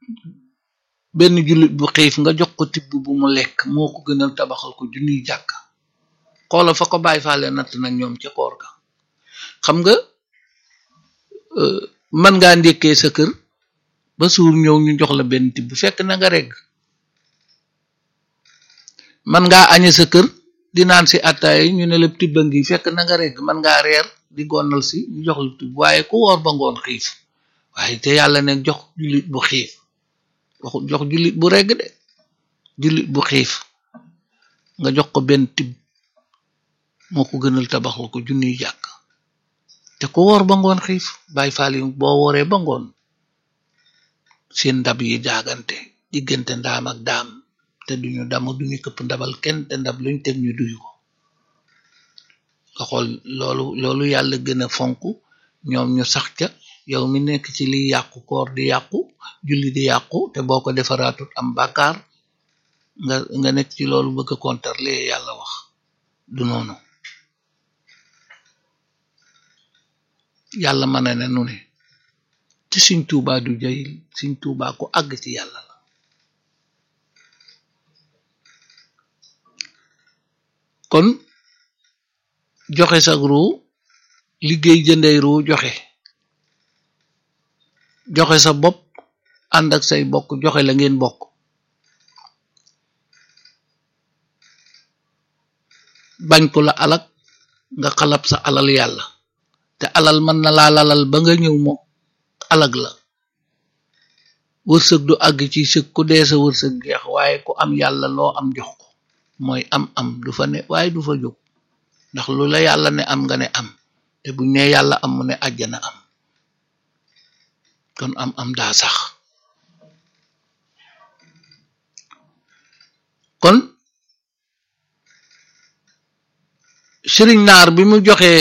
benn jullit bu xiif nga jox ko tibb bu mu lekk moo ko gënal tabaxal ko junniy jàkk xoola fa ko bàyyi faale natt nag ñoom ca koor ga xam nga man ngaa ndékkee sa kër ba suur ñëw ñu jox la benn tibb fekk na nga regg man ngaa añe sa kër di naan si attaay ñu ne la tibba ngi fekk na nga regg man ngaa reer di gonnal si ñu jox la tibb waaye ku woor ba ngoon xiif waaye te yàlla ne jox jullit bu xiif waxu jox jullit bu regg de jullit bu xiif nga jox ko benn tibb moo ko gënal tabaxal ko junniy jàkk te ku woor ba ngoon xiif bàyyi faali boo wooree ba ngoon seen ndab yi jaagante diggante ndaam ak daam te duñu damu duñu këpp ndabal kenn te ndab luñ teg ñu duyu ko nga xool loolu loolu yàlla gën a fonk ñoom ñu sax ca yow mi nekk ci liy yàqu koor di yàqu julli di yàqu te boo ko defaraatut am bàkkaar nga nga nekk ci loolu bëgg a kontar lee yàlla wax du noonu yàlla mën na ne nu ne te Sëñ Tuubaa du jayil Sëñ Tuubaa ko àgg ci yàlla la kon joxe sag ruu liggéey jëndey ruu joxe joxe sa bopp ànd ak say bokk joxe la ngeen bokk bañ ko la alak nga xalab sa alal yàlla te alal mën na laa lalal ba nga ñëw mo alag la wërsëg du àgg ci sëg ku dee sa wërsëg geex waaye ku am yàlla loo am jox ko mooy am am du fa ne waaye du fa jóg ndax lu la yàlla ne am nga ne am te buñ ne yàlla am mu ne àjjana am kon am am daa sax kon sëriñ naar bi mu joxee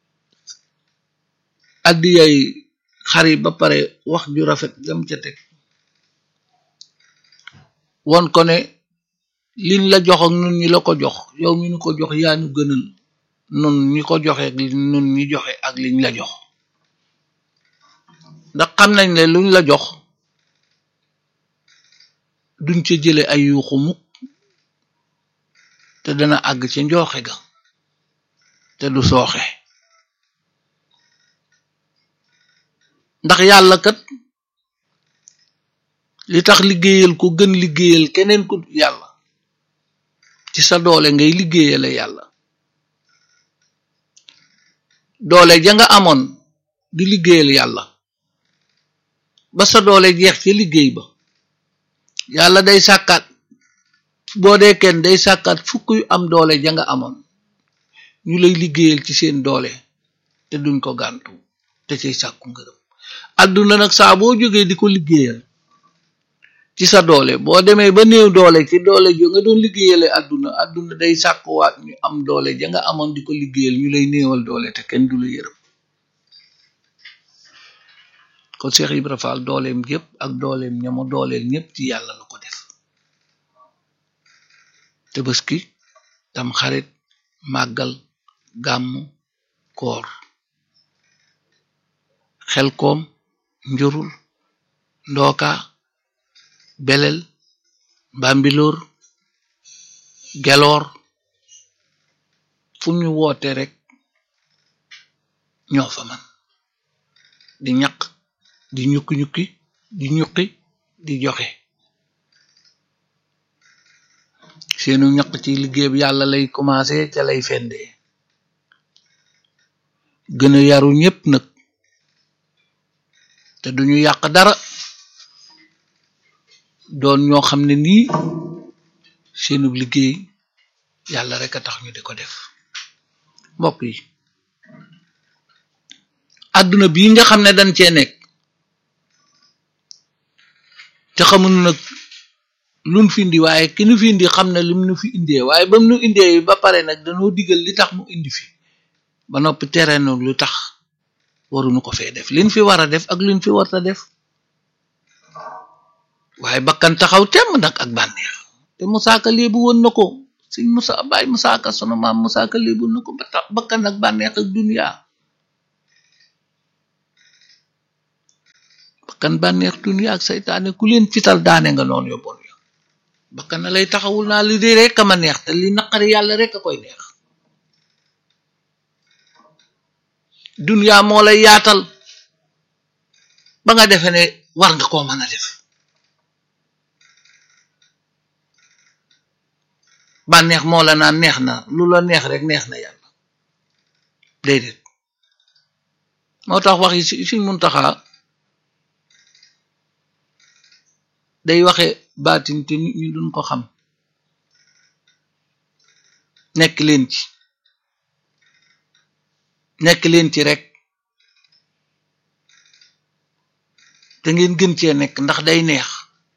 addiyay xari ba pare wax ju rafet gam ca teg won ko ne liñ la jox ak nun ñi la ko jox yow mi nu ko jox yaa nu gënal nun ñi ko joxe ak nun ñi joxe ak liñ la jox ndax xam nañ ne luñ la jox duñ ca jële ay yuuxu mukk te dana àgg ca njooxe ga te du sooxe ndax yàlla kat li tax liggéeyal ko gën liggéeyal keneen ku yàlla ci sa doole ngay liggéeyale yàlla doole ja nga amoon di liggéeyal yàlla ba sa doole jeex ci liggéey ba yàlla day sàkkaat boo dee kenn day sàkkaat fukk yu am doole ja nga amoon ñu lay liggéeyal ci seen doole te duñ ko gàntu te ciy sàkku ngërëm àdduna nag saa boo jógee di ko liggéeyal ci sa doole boo demee ba néew doole ci doole jo nga doon liggéeyale àdduna àdduna day sàkkuwaat ñu am doole ja nga amoon di ko liggéeyal ñu lay néewal doole te kenn du la yërëm kon Cheikh Ibra Fall dooleem yépp ak dooleem ñamo dooleel ñépp ci yàlla la ko def Tabaski tam xarit màggal gàmmu koor xelkoom njurul ndooka belel mbambilóor geloor fu ñu woote rek ñoo fa man di ñaq di ñukki ñukki di ñuqi di joxe seenu ñaq ci liggéey bi yàlla lay commencé ca lay fendee gën a yaru ñépp nag te duñu yàq dara doon ñoo xam ne nii seenub liggéey yàlla rek a tax ñu di ko def mbokk yi àdduna bii nga xam ne dañ cee nekk te xamuñu nag luñ fi indi waaye ki nu fi indi xam ne lim nu fi indee waaye bam nu indee ba pare nag dañoo digal li tax mu indi fi ba noppi tere nu lu tax waruñu ko fee def liñ fi war a def ak liñ fi warta def waaye bakkan taxaw temm nag ak bànneex te musaaka léebu woon na ko sëñ musa baay musaaka sunu maam musaaka léebu na ko ba tax bakkan ak bànneex ak duniya bakkan bànneex dunya ak saytaane ku leen fital daane nga noonu yóbboon yo bakkan na lay taxawul naa li di rek a ma neex te li naqari yàlla rek a koy neex dunya moo lay yaatal ba nga defe ne war nga koo mën a def bànneex moo la naan neex na lu la neex rek neex na yàlla déedéet moo tax wax yi si suñ muntaxaa day waxe baatin te nit ñi duñ ko xam nekk leen ci nekk leen ci rek te ngeen gën cee nekk ndax day neex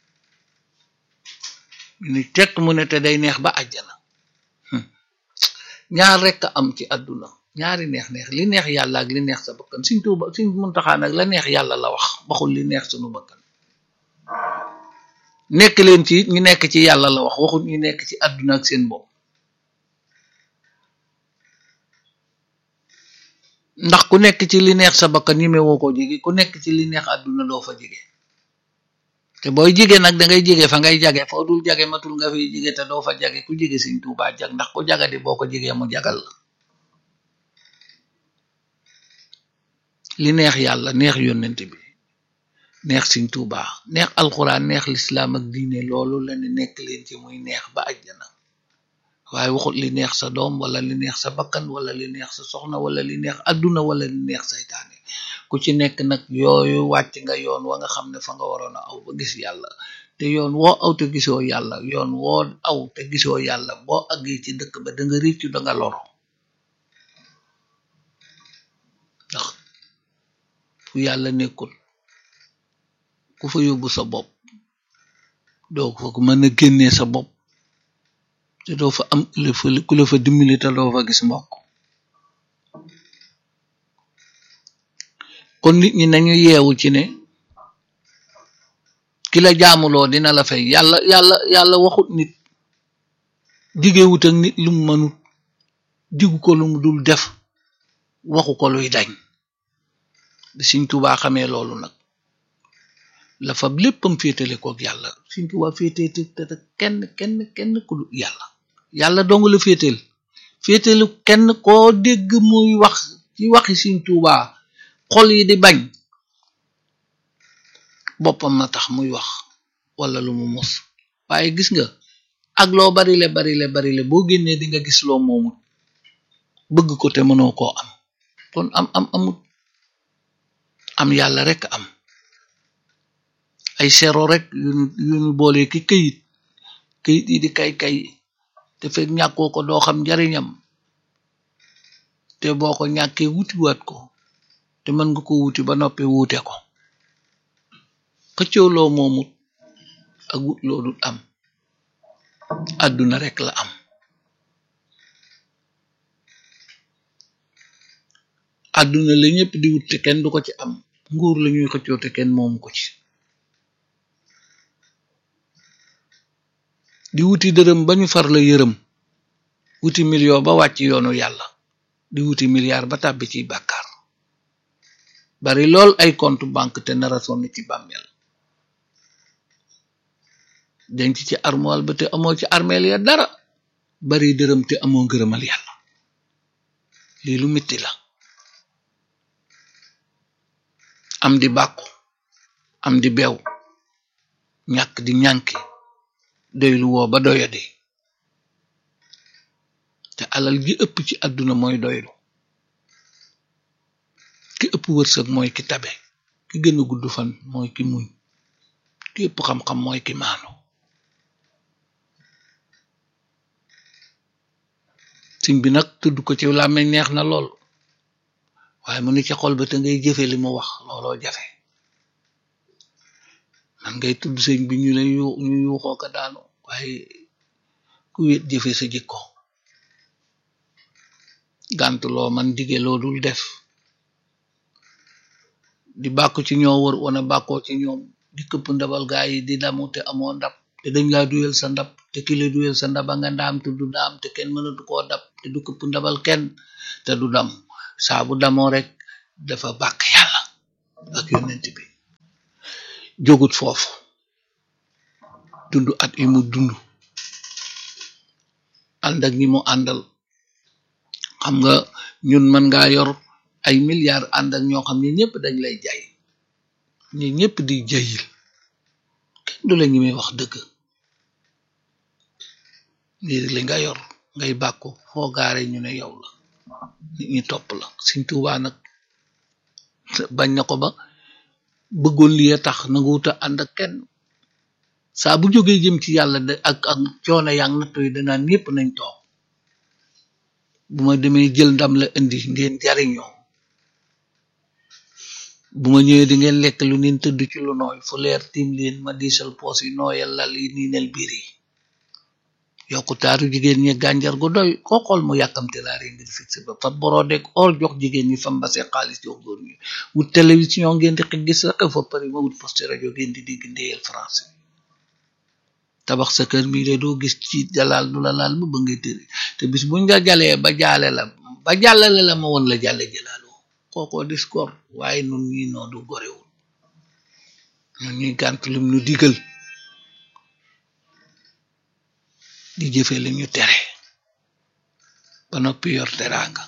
ni tekk mu ne te day neex ba àjjana ñaar rekk am ci àdduna ñaari neex neex li neex yàlla ak li neex sa bakkan suñ tuuba suñ muntaxaa nag la neex yàlla la wax waxul li neex sunu bakkan nekk leen ci ñu nekk ci yàlla la wax waxul ñu nekk ci àdduna ak seen bopp ndax ku nekk ci li neex sa bakkan ñime woo ko jege ku nekk ci li neex àdduna doo fa jege te booy jige nag da ngay jige fa ngay jage foo dul jage matul nga fiy jige te doo fa jage ku jige Sëñ Tuubaa jag ndax ku jagadi boo ko jigee mu jagal la li neex yàlla neex yónnent bi neex Sëñ Tuubaa neex alxuraan neex lislaam ak diine loolu la ne nekk leen ci muy neex ba àjjana waaye waxut li neex sa doom wala li neex sa bakkan wala li neex sa soxna wala li neex àdduna wala li neex saytaane ku ci nekk nag yooyu wàcc nga yoon wa nga xam ne fa nga waroon a aw ba gis yàlla te yoon woo aw te gisoo yàlla yoon woo aw te gisoo yàlla boo àggee ci dëkk ba da nga réccu da nga loro ndax fu yàlla nekkul ku fa yóbbu sa bopp doo fa ko mën a génnee sa bopp te doo fa am ku la fa dimbali te doo fa gis mbokk kon nit ñi nañu yeewu ci ne ki la jaamuloo dina la fay yàlla yàlla yàlla waxut nit digewut ak nit lu mu mënut digu ko lu mu dul def waxu ko luy dañ bi Sëñ Tuubaa xamee loolu nag la fa léppam féetale kook yàlla Sëñ Tuubaa féetee te kenn kenn kenn ku dul yàlla yàlla dong la féetal féetalu kenn koo dégg muy wax ci waxi Sëñ Tuubaa xol yi di bañ boppam na tax muy wax wala lu mu mos waaye gis nga ak loo barile barile barile boo génnee di nga gis loo moomut bëgg ko te mënoo koo am kon am am amut am yàlla rek am ay sero rek yuñu yuñu boole ki këyit këyit yi di kay kay te fekk ñàkkoo ko doo xam njariñam te boo ko ñàkkee wutiwaat ko te mën nga ko wuti ba noppi wuute ko xëccoo loo moomut ak wut loo dul am àdduna rek la am àdduna la ñëpp di wut te kenn du ko ci am nguur la ñuy xëccoo te kenn moomu ko ci di wuti dërëm ba ñu far la yërëm wuti million ba wàcc yoonu yàlla di wuti milliard ba tàbbi ci bàkkaar bari lool ay compte banque te nara sonn ci bàmmeel denc ci armoire ba te amoo ci armeel ya dara bari dërëm te amoo ngërëmal yàlla lii lu metti la am di bàkku am di beew ñàkk di ñànki doylu woo ba doyadi te alal gi ëpp ci àdduna mooy doylu ki ëpp wërsëg mooy ki tabe ki gën a gudd fan mooy ki muñ ki ëpp xam-xam mooy ki maanu sim bi nag tudd ko ci làmmeñ neex na lool waaye mu ni ci xol ba te ngay jëfe li mu wax looloo jafe man ngay tudd sëñ bi ñu lay yu ñu yuuxoo ko daanu waaye ku wéet jëfe sa jikko gànt loo man dige loo dul def di bàkku ci ñoo wër wana bàkkoo ci ñoom di këpp ndabal gaa yi di damu te amoo ndab te dañ laa duyel sa ndab te ki la duyel sa ndaba nga ndaam te du daam te kenn mënatu koo dab te du këpp ndabal kenn te du dam saa bu damoo rek dafa bàkk yàlla ak yonent bi jógut foofu dund at yi mu dund ànd ak ñi mu àndal xam nga ñun mën ngaa yor ay milliards ànd ak ñoo xam ne ñëpp dañ lay jaay ñi ñëpp di jayil kenn du la ñi may wax dëgg lii li nga yor ngay bàkku foo gaare ñu ne yow la nit ñi topp la Sëñ Tuubaa nag bañ na ko ba bëggoon lii tax nanguwuta ànd ak kenn saa bu jógee jëm ci yàlla de ak ak coono yang natto yi danaan ñëpp nañ toog bu ma demee jël ndam la indi ngeen jariñoo bu ma ñëwee di ngeen lekk lu neen tëdd ci lu nooy fu leer tiim leen ma diisal poos yi nooyal lal yi niinel biir yi yokku taaru jigéen ñi gànjar gu doy koo xool mu yàkkamte laa ree ngir fixé ba fa borodeek or jox jigéen ñi fa mbase xaalis jox góor ñi wut télévision ngeen di xëj gis rek fa pari ma wut poste rajo ngeen di dégg ndéyal français tabax sa kër bii de doo gis ci jalaal du la laal ba ba ngay tëri te bis buñ nga jalee ba jaale la ba jàllale la ma woon la jàlle jëlaaloo kookoo dis gor waaye nun ñi noo du gorewul nun ñuy gànt lum nu digal di jëfe li ñu tere ba noppi yor teraanga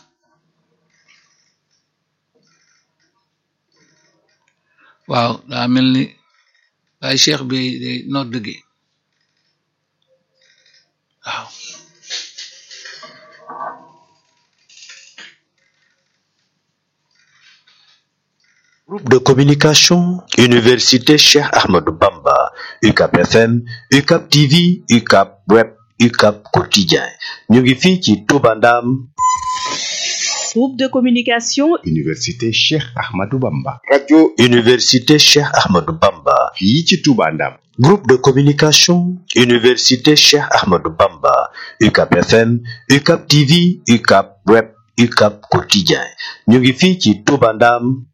waaw daa mel ni waaye cheikh bi day nodd gi waaw Groupe de communication Université Cheikh Ahmadou Bamba UCAP FM UCAP TV UCAP Web UCAP Quotidien ñu ngi fii ci Touba Ndam Groupe de communication Université Cheikh Ahmadou Bamba radio Université Cheikh Ahmadou Bamba fii ci Touba Ndam Groupe de communication Université Cheikh Ahmadou Bamba UCAP FM UCAP TV UCAP Web UCAP Quotidien ñu ngi fii ci Touba Ndam